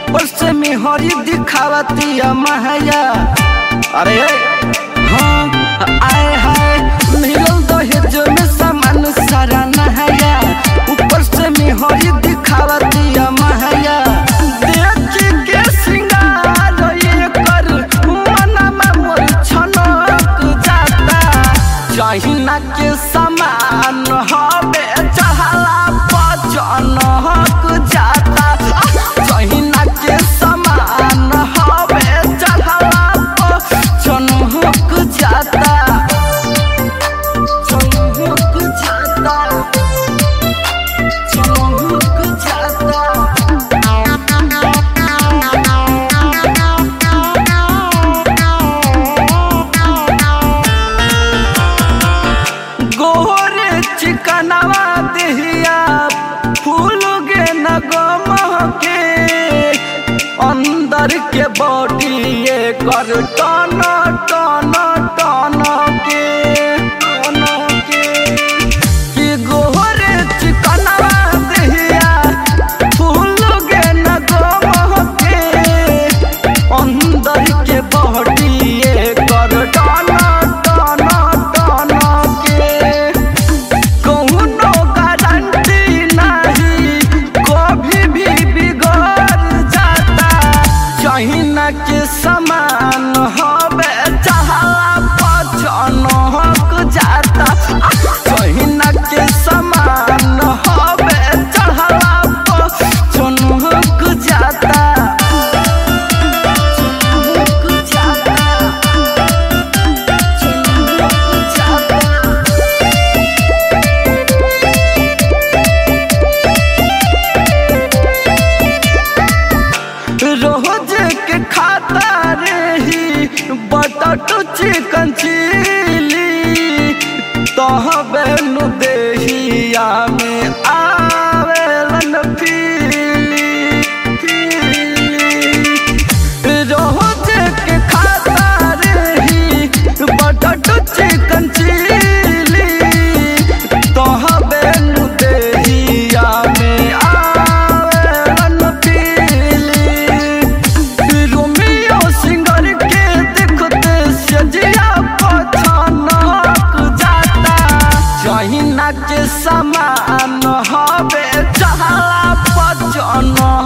ऊपर से मेहरी दिखावतिया महया अरे हाँ आए हाय मिलल दहेज में सामान सारा नहाया ऊपर से मेहरी दिखावतिया महया देख के सिंगार ये कर मनमा मोर छनक जाता जहिना के समान हवे चहला पचन हक जाता जहिना के समान हवे चहला पचन हक जाता चन हक जाता चन हक जाता गोरे चिकनवा देहिया फूल गे नगम के अंदर के बॉडी ये कर टन टन टन के टन के कि गोरे चिकनवा देहिया फूल गे नगम के अंदर के बॉडी ये कर टन टन टन के कौनो गारंटी नहीं कभी भी बिगड़ जाता जहिना के समान हवे चहला पचन हक जाता जहिना के समान हवे चहला पचन हक जाता हक जाता हक जाता रोज के खाता रही बटट चिकन चिली तहबे नु देहिया में आवेलन पीली पीली रोज के खाता रही बटट चिकन चिली तहबे नु देहिया में आवेलन पीली रोमियो सिंगर के देखते सजिया पछानक जाता जहिना के समान हवे चहला पचन